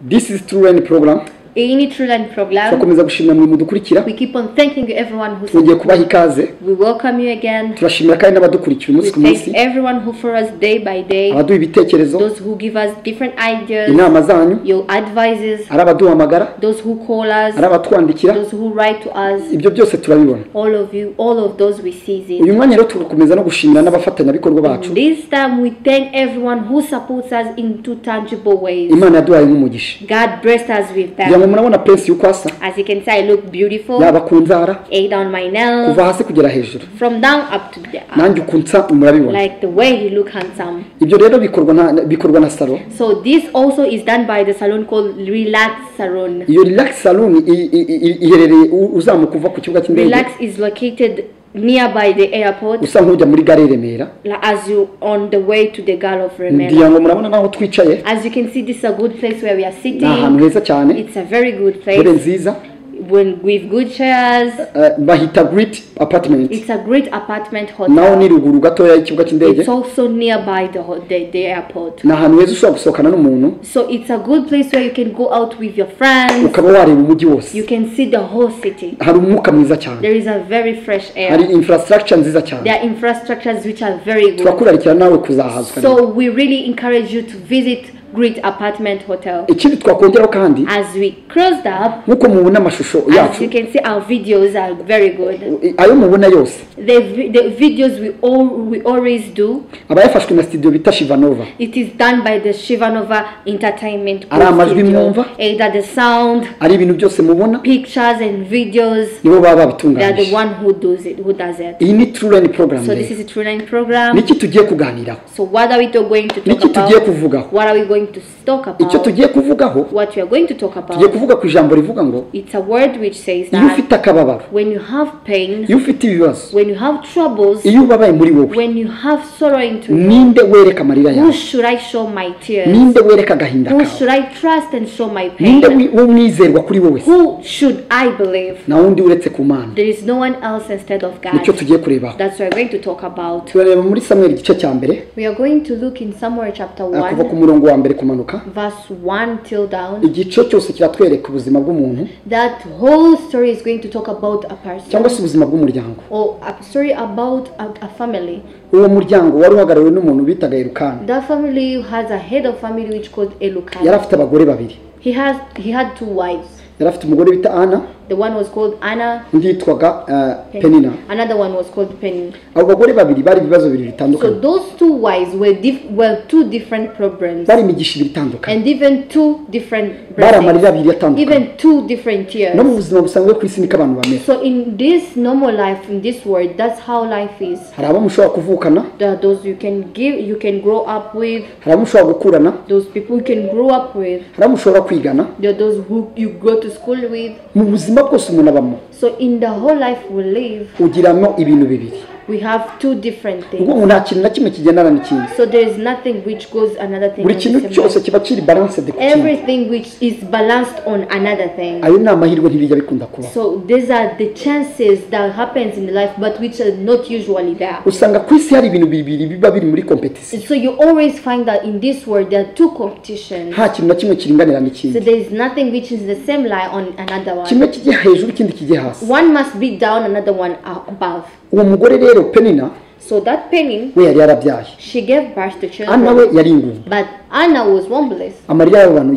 this is true line program iyi ni true line program turakomeza gushimira mwe mudukurikira we keep on thanking everyone who twongeye kubaha ikaze we welcome you again turashimira kandi n'abadukurikira we umunsi ku munsi thank everyone who for us day by day abaduha ibitekerezo those who give us different ideas inama zanyu your advices ari abaduhamagara those who call ari us abatwandikira those who write to us ibyo byose turabibona all of you all of those we seize it uyu mwanya rero tugakomeza no gushimira n'abafatanyabikorwa bacu This time we thank everyone who supports us in two tangible ways. imana yaduhaye nk'umugisha God blessed us with kugira ngo them. murabona pensi y'uko asa As you can see, I look beautiful. yaba ku nzara Ate on my nails. kuva hasi kugera hejuru From down up to the nanjye uku nsa murabibona like the way you look handsome. ibyo rero bikorwa na bikorwa na salo So this also is done by the salon called Relax Salon. iyo relax salon i- i- i- iherereye u- uzamuka uva ku kibuga cy'indege Relax is located nearby the airport usa nk'ujya muri gare i remera like, as you on the way to the Gulf of Remela. ngira ngo murabona n'aho twicaye As you can see, this is a good place where we are ni ahantu sitting. heza cyane It's a very good intebe place nziza when with good chairs. eh, bahita great apartment It's a great apartment naho ni hotel. ruguru gatoya y'ikibuga It's cy'indege also nearby the, ho- the the airport. ni ahantu heza ushobora gusohokana n'umuntu So it's a good place where you can go out with your friends. ukaba wareba umujyi You wose can see the whole city. hari umwuka mwiza cyane There is a very fresh hari air. infrastructure nziza cyane There are infrastructures which are very good. turakurarikira nawe kuzahazwa rero. So we really encourage you to visit Great Apartment Hotel. ikindi twakongeraho kandi As we closed up, nk'uko mubona amashusho as yacu you can see, our videos are very good. ayo mubona yose The, vi- the videos we all we always do, aba yafashwe na studio bita shivanova it is done by the Shivanova Entertainment Ari amajwi Studio. mwumva? Either the sound, ari ibintu byose mubona pictures and videos nibo baba they are the babitunganyije one who does it who does it iyi ni true line program so this rero is a true line program niki tugiye kuganiraho so what are we to- going to talk niki tugiye about kuvugaho what are we going to talk icyo about tugiye kuvugaho what we are going to talk tugiye about kuvuga ku ijambo rivuga ngo it's a word which says iyo that ufite akababaro when you have pain iyo ufite ibibazo when you have troubles iyo ubabaye muri wowe when you have sorrow into you ninde wereka amarira who yawe should I show my tears ninde wereka agahinda who kawe should I trust and show my ninde pain wi- w'umwizerwa kuri wowe se who should I believe nta wundi uretse ku mana there is no one else instead of God nicyo tugiye kurebaho that's what we're going to talk about turareba muri samweri igice cya mbere we are going to look in Samuel chapter Ah, kuva 1 ku murongo wa mbere kumanuka verse 1 till down igice cyose kiratwereka ubuzima bw'umuntu that whole story is going to talk about a person cyangwa se ubuzima bw'umuryango or a story about a, a family uwo muryango wari uhagarariwe n'umuntu bitaga irukani that family has a head of family which called yari Elukan afite abagore babiri he has he had two wives yari afite umugore bita ana the one was called Anna undi yitwaga eh, penina another one was called Penny abo bagore babiri bari ibibazo bibiri so bitandukanye those two wives were dif- were two different problems bari imigisha ibiri itandukanye and even two different bari amarira blessings abiri atandukanye even two different no mu tears buzima busanzwe ku isi niko abantu bameze so in this normal life in this world that's how life is hari abo mushobora kuvukana There are those you can give, you can grow up with, hari abo mushobora gukurana those people you can grow up with, hari abo mushobora kwigana there are those who you go to school with. mu buzima bwose umuntu abamo So in the whole life we live, ugiramo ibintu bibiri we have two different ubwo things. umuntu nta kintu na kimwe kigendana n'ikindi So there is nothing which goes another thing. buri on the kintu same cyose line. kiba kiri balansedi ku kindi Everything which is balanced on another thing. ayo ni amahirwe ntibijya bikunda kubaho So these are the chances that happens in life, but which are not usually there. usanga ku isi hari ibintu bibiri biba biri muri kompetisiyo So you always find that in this world there are two competitions. nta kintu na kimwe kiringanira So n'ikindi there is nothing which is the same lie on another one. kimwe kijya hejuru ikindi kijya hasi one must be down another one a- above uwo mugore rero penina so that penny we yari yarabyaye she gave birth to ana children we yari ingumba but anna was homeless amarira y'abantu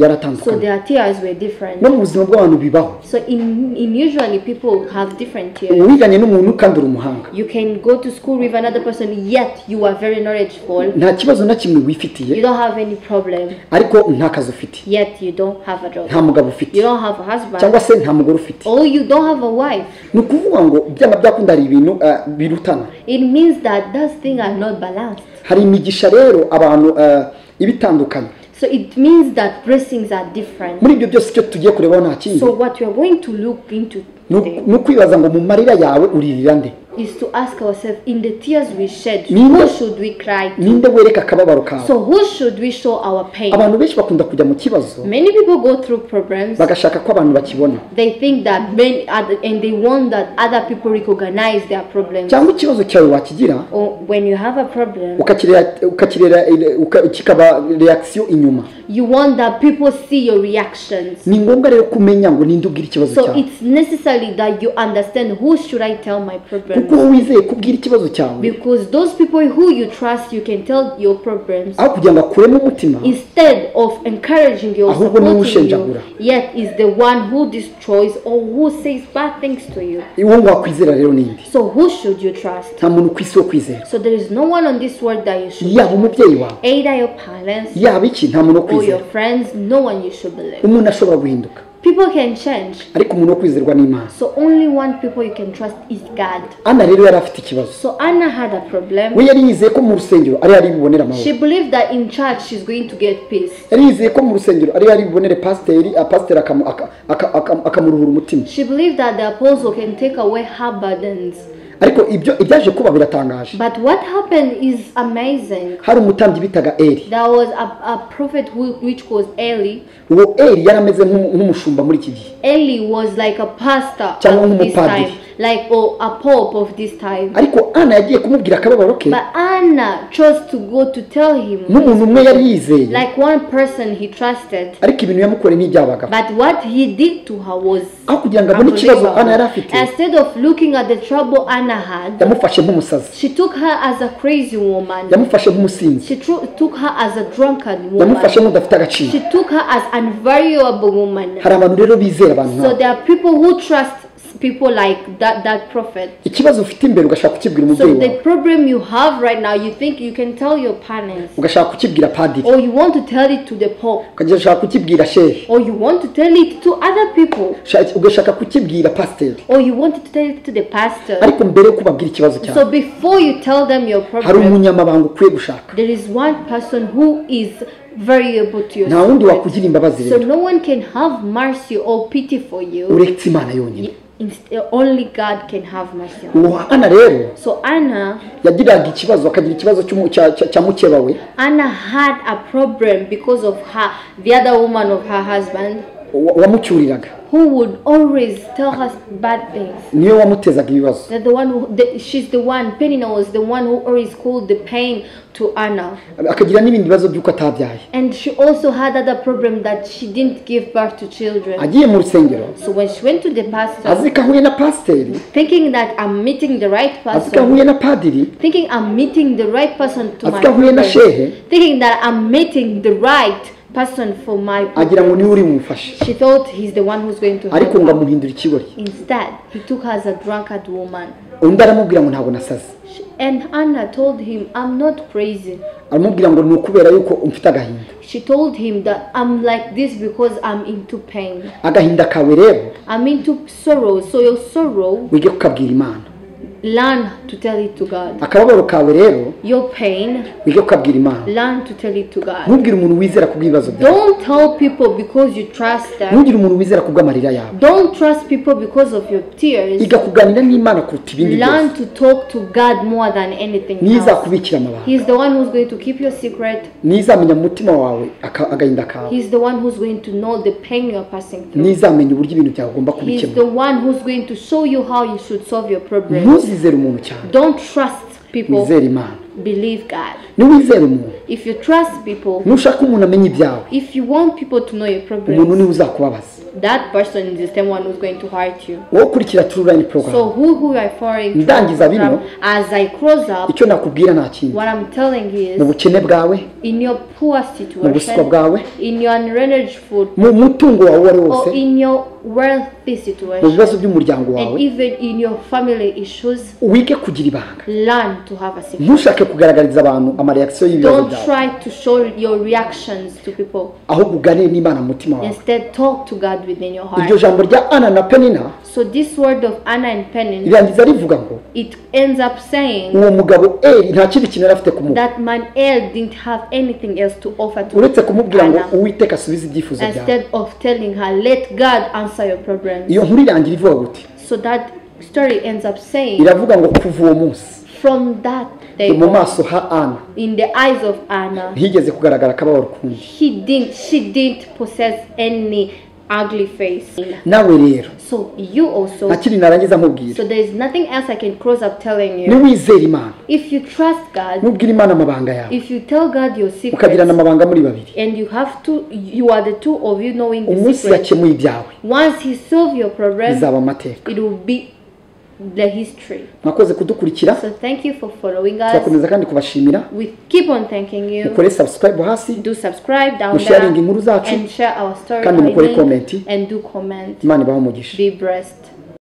yaratandukanye so their tears were no different mu buzima bw'abantu bibaho so in, in usually people have different tears uwiganye n'umuntu kandi uri umuhanga you can go to school with another person yet you are very knowledgeable nta kibazo na kimwe you wifitiye don't have any problem ariko nta kazi ufite yet you don't have a nta job mugabo you ufite don't have a husband cyangwa se nta mugore ufite or you don't have a wife ni ukuvuga ngo byaba byakunda hari ibintu eh, birutana it means that those things are not balanced hari imigisha rero abantu eh, iba itandukanye so it means that blessings are different muri ibyo byose icyo tugiye kurebaho nta kindi so what we are going to look into ni today uku- ni ukwibaza ngo mu marira yawe uririra nde is to ask ourselves in the tears we shed, Ni- who should we cry to? ninde wereka akababaro kawe So who should we show our pain? abantu benshi bakunda kujya mu kibazo Many people go through problems. bagashaka ko abantu bakibona They think that many other, and they want that other people recognize their problems. cyangwa ikibazo cyawe wakigira Or when you have a problem, ukakirera- ukakirera uka- kikaba reakisiyo inyuma you want that people see your reactions. ni ngombwa rero kumenya ngo ninde ubwira ikibazo So cyawe it's necessary that you understand who should I tell my kuko problems. wowe wizeye kubwira ikibazo cyawe Because those people who you trust, you can tell your problems. aho kugira ngo akuremo umutima Instead of encouraging you or Ahubwo ni supporting you, ushenjagura. yet is the one who destroys or who says bad things to you. uwo wakwizera rero ninde So who should you trust? nta muntu ku isi wo kwizera So there is no one on this world that you should yaba umubyeyi wawe either your parents yaba iki nta muntu wo or your kwizera friends, no one you should believe. umuntu ashobora guhinduka People can change. ariko umuntu wo kwizerwa n'imana So only one people you can trust is God. ana rero yari afite ikibazo So Anna had a problem. we yari yizeye ko mu rusengero ari yari bubonera amahoro She believed that in church she's going to get peace. yari yizeye ko mu rusengero ari yari bubonere pasiteri ah, pasiteri akamu- aka- aka- aka- akamuruhura umutima She believed that the apostle can take away her burdens. ariko ibyo ibyaje kuba biratangaje But what happened is amazing. hari umutambyi bitaga eri There was a, a prophet who, which was Eli. uwo eri yari ameze nk'umu- nk'umushumba muri iki gihe Eli was like a pastor Cyangwa of this nk'umupadiri. time, like or a pope of this time. ariko ana yagiye kumubwira akababaro ke But Anna chose to go to tell him, n'umuntu umwe yari yizeye like one person he trusted. ariko ibintu yamukoreye n'ibyabagabo But what he did to her was aho kugira ngo abone ikibazo unbelievable. ana yari afite Instead of looking at the trouble Anna had, yamufashe nk'umusazi she took her as a crazy woman. yamufashe nk'umusinzi She tru- took her as a drunkard yamufashe woman. nk'udafite agaciro She took her as an valuable woman. hari abantu rero bizera abantu So nk'abo there are people who trust people like that, that prophet. ikibazo ufite imbere ugashaka kukibwira So umubyeyi wawe the problem you have right now, you think you can tell your parents, ugashaka kukibwira padiri or you want to tell it to the pope. ugashaka kukibwira shehe or you want to tell it to other people, Sha- ugashaka kukibwira pasiteri or you want to tell it to the pastor. ariko mbere yo kubabwira ikibazo cyawe So before you tell them your hari problem, umunyamabanga ukwiye gushaka there is one person who is very able to your nta wundi secret. wakugira imbabazi So rero no one can have mercy or pity for you. uretse imana yonyine Inst- Only God can have mercy. on you. uwo ana rero So Anna, yagiraga ikibazo akagira ikibazo cy'umu- cya- cya- cya mukeba we Anna had a problem because of her, the other woman of her husband, wa- wamucyuriraga who would always tell her bad things. niyo wamutezaga ibibazo That the one who, the, she's the one, Penina was the one who always called the pain to Anna. akagira n'ibindi bibazo by'uko atabyaye And she also had other problem that she didn't give birth to children. agiye mu rusengero So when she went to the pastor, azi ko ahuye na pasiteri thinking that I'm meeting the right azi ko person, ahuye na padiri thinking I'm meeting the right person to my Atika huye na shehe. problem, thinking that I'm meeting the right person for my agira ngo problem. niwe uri bumufashe She thought he's the one who's going to ariko help ngo her. amuhindura ikibori Instead, he took her as a drunkard woman. undi aramubwira ngo ntabwo nasaze She- And Anna told him, I'm not crazy. aramubwira ngo ni ukubera yuko mfite agahinda She told him that I'm like this because I'm into pain. agahinda kawe rero I'm into sorrow. So your sorrow, wige kukabwira imana learn to tell it to God. akababaro kawe rero Your pain, wige kukabwira imana learn to tell it to God. ntubwire umuntu wizera kubw'ibibazo byawe Don't tell people because you trust them. ntugire umuntu wizera kubw'amarira yawe Don't trust people because of your tears. iga kuganira n'imana kuruta ibindi byose Learn to talk to God more than anything niyo else. izakubikira amabanga He's the one who's going to keep your secret. niyo izamenya mu mutima wawe aka- agahinda kawe He's the one who's going to know the pain you are passing through. ntizamenye uburyo ibintu byawe ugomba He's kubikemura the one who's going to show you how you should solve your problem. ntuzizere umuntu cyane Don't trust people. wizere imana believe God. niwizere umuntu If you trust people, nushaka umuntu amenya ibyawe if you want people to know your umuntu problems, niwe uzakubabaza that person is the same one who's going to hurt you. wowe ukurikira tururayini porogaramu So who who I following? Ndangiza bino. As I close up, icyo nakubwira nta kindi what I'm telling you mu is, bukene bwawe in your poor mu buswa situation, bwawe in your unmanaged food, mu mutungo wawe uwo ari wo wose or in your wealthy mu situation, bibazo by'umuryango wawe and even in your family issues, wige kugira ibanga learn to have a secret. ntushake kugaragariza abantu amareakisiyo y'ibibazo Don't byawe try to show your reactions to people. ahubwo uganire n'imana mu mutima wawe Instead, talk to God within your iryo heart. jambo rya ana na penina So this word of Anna and Penin rirangiza rivuga ngo it ends up saying uwo mugabo eri nta kindi kintu yari afite ku mubu that man El didn't have anything else to offer to uretse kumubwira ngo Anna. uwiteka asubize ibyifuzo byawe instead of telling her let God answer your problems iyo nkuru irangira ivuga guti so that story ends up saying, iravuga ngo kuva uwo munsi from that day, mu on, maso ha ana in the eyes of Anna, higeze kugaragara kabaho rukumbi he didn't, she didn't possess any ugly face. nawe rero So you also. nta kindi narangiza nkubwira So there is nothing else I can close up telling you. niwizera imana If you trust God, nubwira imana amabanga yawe if you tell God your ukagirana secrets, amabanga muri babiri and you have to, you are the two of you knowing the umunsi secret. yakemuye ibyawe Once He solves your problem, bizaba amateka it will be the history. mwakoze kudukurikira So thank you for following us. turakomeza kandi kubashimira We keep on thanking you. mukore subscribe hasi Do subscribe down musharinga there inkuru zacu and share our story kandi by mukore link comment. and do comment. imana ibahe umugisha Be blessed.